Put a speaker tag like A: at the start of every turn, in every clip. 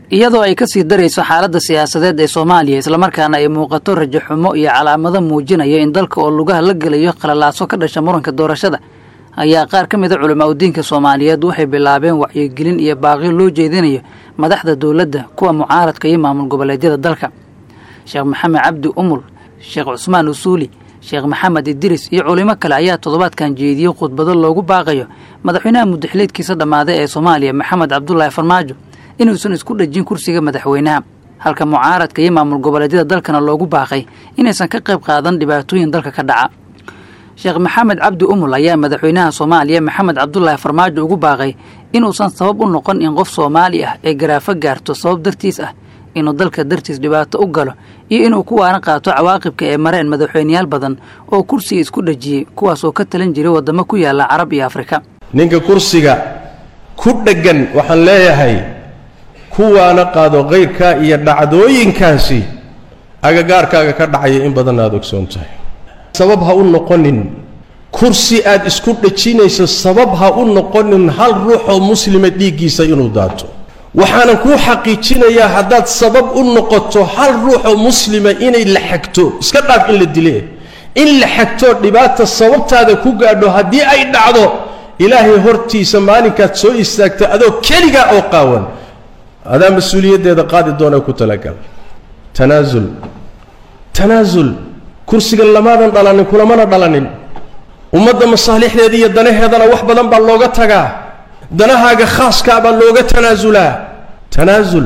A: iyadoo ay kasii darayso xaaladda siyaasadeed ee soomaaliya islamarkaana ay muuqato rajaxumo iyo calaamado muujinaya in dalka oo lugaha la gelayo qalalaaso ka dhasha muranka doorashada ayaa qaar ka mid a culamaa udiinka soomaaliyeed waxay bilaabeen wacyigelin iyo baaqyo loo jeedinayo madaxda dowladda kuwa mucaaradka iyo maamul goboleedyada dalka sheekh maxamed cabdi umul sheekh cusmaan usuuli sheekh maxamed idris iyo culimo kale ayaa toddobaadkan jeediyey khudbado loogu baaqayo madaxweynaha mudaxileedkiisa dhammaaday ee soomaaliya maxamed cabdulaahi farmaajo inuusan isku dhejin kursiga madaxweynaha halka mucaaradka iyo maamul goboleedyada dalkana loogu baaqay inaysan ka qayb qaadan dhibaatooyin dalka ka dhaca sheekh maxamed cabdi umul ayaa madaxweynaha soomaaliya maxamed cabdulaahi farmaajo ugu baaqay inuusan sabab u noqon in qof soomaali ah ay garaafo gaarto sabab dartiis ah inuu dalka dartiis dhibaato u galo iyo inuu ku waana qaato cawaaqibka ee mareen madaxweyneyaal badan oo kursiga isku dhejiyey kuwaas oo ka talan jiray waddamo ku yaalla carab iyo afrika
B: ninka kursiga ku dheggan waxaan leeyahay kuwaana qaado kayrkaa iyo dhacdooyinkaasi agagaarkaaga ka dhacaya in badan aad ogsoon tahay sabab ha u noqonin kursi aad isku dhejinayso sabab ha u noqonin hal ruuxoo muslima dhiiggiisa inuu daato waxaanan kuu xaqiijinayaa haddaad sabab u noqoto hal ruuxoo muslima inay la xagto iska dhaaf in la dile in la xagtoo dhibaata sababtaada ku gaadho haddii ay dhacdo ilaahay hortiisa maalinkaad soo istaagta adoo keligaa oo qaawan adaa mas-uuliyaddeeda qaadi doonee ku talagal tanaasul tanaasul kursiga lamaadan dhalanin kulamana dhalanin ummadda masaalixdeeda iyo danaheedana wax badan baa looga tagaa danahaaga khaaskaa baa looga tanaasulaa tanaasul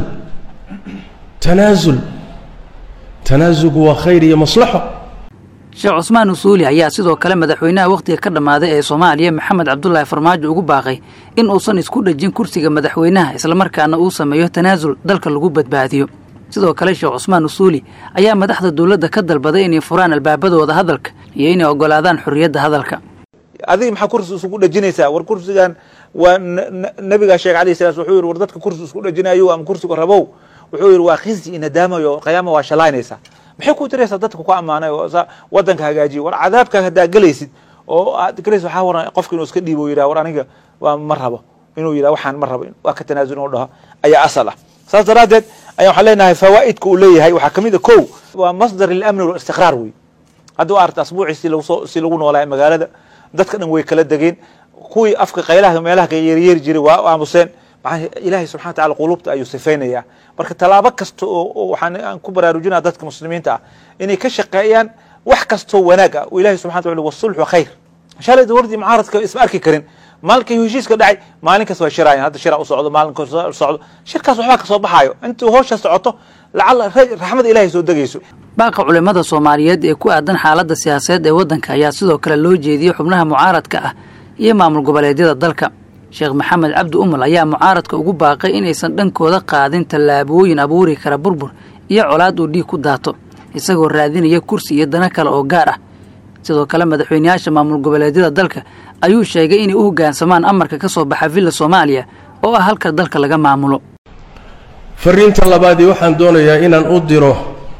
B: tanaasul tanaasulku waa khayr iyo maslaxo
A: sheekh cusmaan usuuli ayaa sidoo kale madaxweynaha wakhtiga ka dhammaaday ee soomaaliya maxamed cabdulaahi farmaajo ugu baaqay in uusan isku dhejin kursiga madaxweynaha islamarkaana uu sameeyo tanaasul dalka lagu badbaadiyo sidoo kale sheekh cusmaan usuuli ayaa madaxda dowladda ka dalbaday inay furaan albaabadooda hadalka iyo inay ogolaadaan xorriyadda hadalka
C: adiga maxaa kursi isugu dhejinaysaa war kursigan waa nabigaa sheekh alayh salam wuxuu yidhi war dadka kursi isku dhejinayo ama kursiga rabow wuxuu yidhi waa khizi iyo nadaamayo qiyaama waa shalaynaysaa maxay ku diraysaa dadka ku ammaanay oo wadanka hagaajiyo war cadaabka haddaa gelaysid oo aad gelaysid waxaa waran qofka inuu iska dhiibo yidhaha war aniga waa ma rabo inuu yidhaha waxaan ma rabo waa ka tanaasul inuu dhaho ayaa asal ah saas daraaddeed ayaa waxaan leenahay fawaa'idka uu leeyahay waxaa kamid a kow waa masdar lilamni walistiqraar wey hadda waa arta asbuucii si lagu soo si lagu noolaayo magaalada dadka dhan way kala degeen kuwii afka qaylaha meelaha ka yeeryeeri jiray waa aamuseen maxaa ilaahay subxana wa tacala quluubta ayuu sifaynayaa marka tallaabo kasta oo waxaan aan ku baraarujinaa dadka muslimiinta ah inay ka shaqeeyaan wax kastoo wanaag ah oo ilahay subxana wa tacala wasulxu khayr shalay dowladdii mucaaradka isma arki karin maalinkay heshiiska dhacay maalin kasta way shiraayaan hadda shiraa u socdo maalin kasta u socdo shirkaas waxbaa ka soo baxaayo intuu howsha socoto lacala raxmada ilahay soo degayso
A: baaqa culimmada soomaaliyeed ee ku aadan xaaladda siyaasadeed ee waddanka ayaa sidoo kale loo jeediyey xubnaha mucaaradka ah iyo maamul goboleedyada dalka sheekh maxamed cabdi umul ayaa mucaaradka ugu baaqay inaysan dhankooda qaadin tallaabooyin abuuri kara burbur iyo colaad uu dhiig ku daato isagoo raadinaya kursi iyo dana kale oo gaar ah sidoo kale madaxweyneyaasha maamul goboleedyada dalka ayuu sheegay inay u hoggaansamaan amarka ka soo baxa villa soomaaliya oo ah halka dalka laga maamulo
B: fariinta labaadii waxaan doonayaa inaan u diro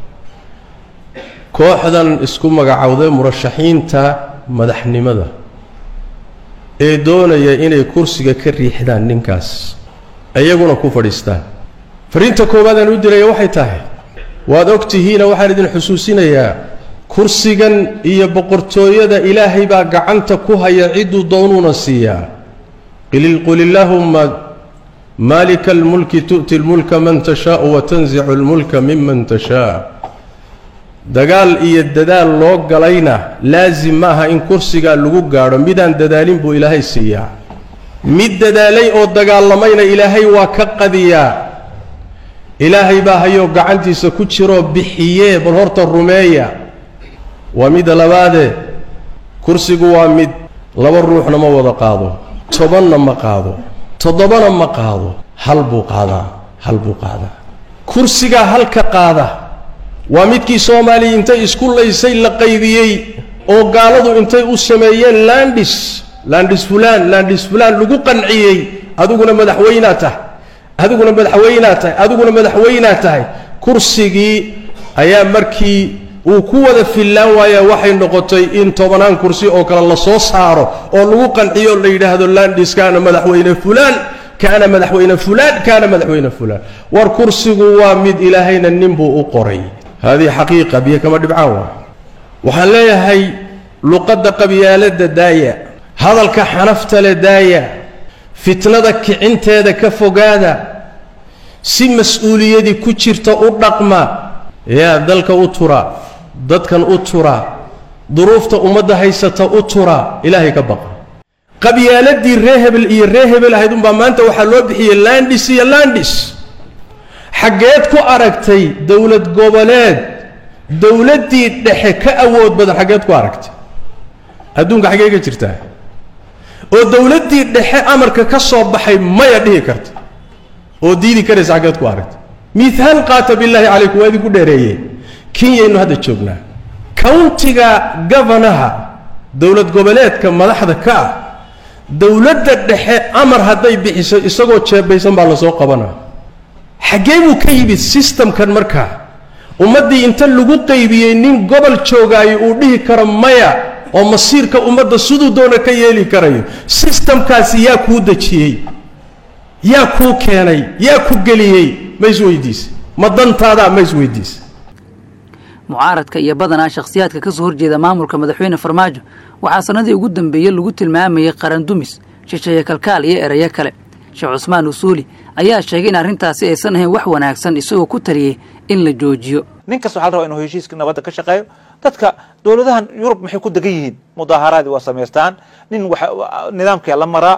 B: kooxdan isku magacowday murashaxiinta madaxnimada ee doonaya inay kursiga ka riixdaan ninkaas iyaguna ku fadhiistaan fariinta koowaadaan u diraya waxay tahay waad og tihiina waxaan idin xusuusinayaa kursigan iyo boqortooyada ilaahay baa gacanta ku haya cidduu doonuuna siiyaa qul illaahumma maalika almulki tu'ti lmulka man tashaau wa tansicu lmulka miman tashaa dagaal iyo dadaal loo galayna laasim maaha in kursigaa lagu gaadho midaan dadaalin buu ilaahay siiyaa mid dadaalay oo dagaalamayna ilaahay waa ka qadiyaa ilaahay baa hayoo gacantiisa ku jiroo bixiyee bal horta rumeeya waa midda labaadee kursigu waa mid laba ruuxna ma wada qaado tobanna ma qaado toddobana ma qaado hal buu qaadaa hal buu qaadaa kursigaa halka qaada waa midkii soomaaliya intay isku laysay la qaybiyey oo gaaladu intay u sameeyeen landis landis fulaan landis fulaan lagu qanciyey adiguna madaxweynaa tahay adiguna madaxweynaa tahay adiguna madaxweynaa tahay kursigii ayaa markii uu ku wada fillaan waaya waxay noqotay in tobanaan kursi oo kale la soo saaro oo lagu qanciyo la yidhaahdo landiskaana madaxweyne fulaan kaana madaxweyne fulaan kaana madaxweyne fulaan war kursigu waa mid ilaahayna nin buu u qoray haadihi xaqiiqa biyo kama dhibcaan waa waxaan leeyahay luqadda qabyaaladda daaya hadalka xanafta le daaya fitnada kicinteeda ka fogaada si mas-uuliyadii ku jirta u dhaqma yaa dalka u tura dadkan u tura duruufta ummadda haysata u tura ilaahay ka baqa qabyaaladii ree hebel iyo ree hebel ahayd unbaa maanta waxaa loo bixiyey landis iyo landis xaggeed ku aragtay dowlad goboleed dowladdii dhexe ka awood badan xaggeed ku aragtay adduunka xaggee ka jirtaa oo dowladdii dhexe amarka ka soo baxay maya dhihi karta oo diidi karaysa xaggeed ku aragtay miihaal qaata billaahi calaykum waa idinku dheereeye kenyaynu hadda joognaa countiga governaha dowlad goboleedka madaxda ka ah dowladda dhexe amar hadday bixiso isagoo jeebaysan baa lasoo qabanaa xaggee buu ka yimid systemkan markaa ummaddii inta lagu qaybiyey nin gobol joogaayo uu dhihi karo maya oo masiirka ummadda siduu doona ka yeeli karayo sistamkaasi yaa kuu dejiyey yaa kuu keenay yaa ku geliyey ma isweydiise ma dantaadaa ma isweydiise
A: mucaaradka iyo badanaa shakhsiyaadka ka soo horjeeda maamulka madaxweyne farmaajo waxaa sannadii ugu dambeeyey lagu tilmaamayay qarandumis shisheeye kalkaal iyo erayo kale sheekh cusmaan usuuli ayaa sheegay in arrintaasi aysan ahayn wax wanaagsan isagoo ku taliyey in la joojiyo
C: nin kasta waxaa la rabaa inuu heshiiska nabadda ka shaqeeyo dadka dowladahan yurub maxay ku degan yihiin mudaaharaadii waa samaystaan nin nidaamkaa la maraa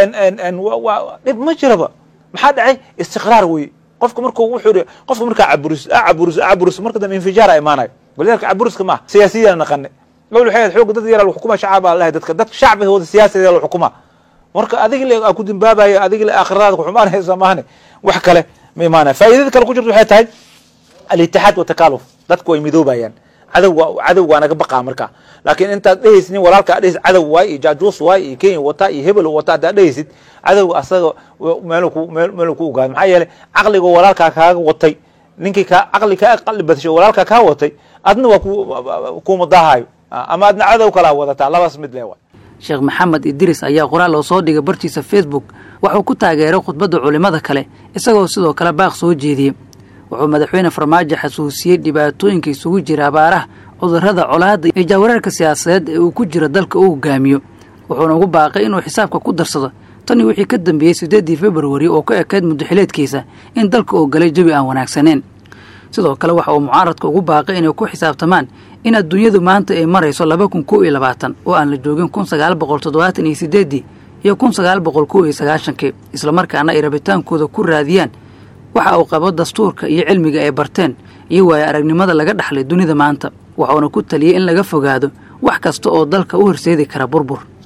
C: dhib ma jiraba maxaa dhacay istiqraar weye qofka markuu wuxuu qofka markaa caburis caburis caburis marka dambe infijaara imaanayo walidalika caburiska maaha siyaasiyadana naqane gobol waxay xoog dad yara xukuma shacab baa lahay dadka dadka shacbigooda siyaasiga la xukuma marka adiga le aa ku dambaabayo adiga le aakhiradaada ku xumaanaysa maahane wax kale ma imaanaya faa'iidada kale ku jirta waxay tahay alitixaad watakaaluf dadku way midoobayaan cadowga cadowga waa naga baqaa marka laakiin intaad dhehaysid walaalka ad dhehaysid cadow waay iyo jaajuus waay iyo kenya wataa iyo hebel wataa haddaad dhehaysid cadowga asaga meel ku meel ku ogaado maxaa yeelay caqliga walaalkaa kaaga watay ninkii kaa caqli kaa aqli badashay walaalkaa kaa watay adna waa ku kuma daahayo ama adna cadow kalaa wadataa labaas mid le waay
A: sheekh maxamed idris ayaa qoraal oo soo dhigay bartiisa facebook wuxuu ku taageeray khudbadda culimmada kale isagoo sidoo kale baaq soo jeediyey wuxuu madaxweyne farmaajo xasuusiyey dhibaatooyinka isugu jira abaaraha cudurrada colaadda iyo jaawareerka siyaasadeed ee uu ku jiro dalka uu hogaamiyo wuxuuna ugu baaqay inuu xisaabka ku darsado tanii wixii ka dambeeyey siddeeddii februari oo ka ekayd muddaxileedkiisa in dalka uu galay jawi aan wanaagsaneyn sidoo kale waxa uu mucaaradka ugu baaqay inay ku xisaabtamaan in adduunyadu maanta ay marayso laba kun kow iyo labaatan oo aan la joogin kun sagaal boqol toddobaatan iyo siddeeddii iyo kun sagaal boqol kow iyo sagaashankii islamarkaana ay rabitaankooda ku raadiyaan waxa uu qabo dastuurka iyo cilmiga ay barteen iyo waayo aragnimada laga dhaxlay dunida maanta waxuuna ku taliyey in laga fogaado wax kasta oo dalka u horseedi kara burbur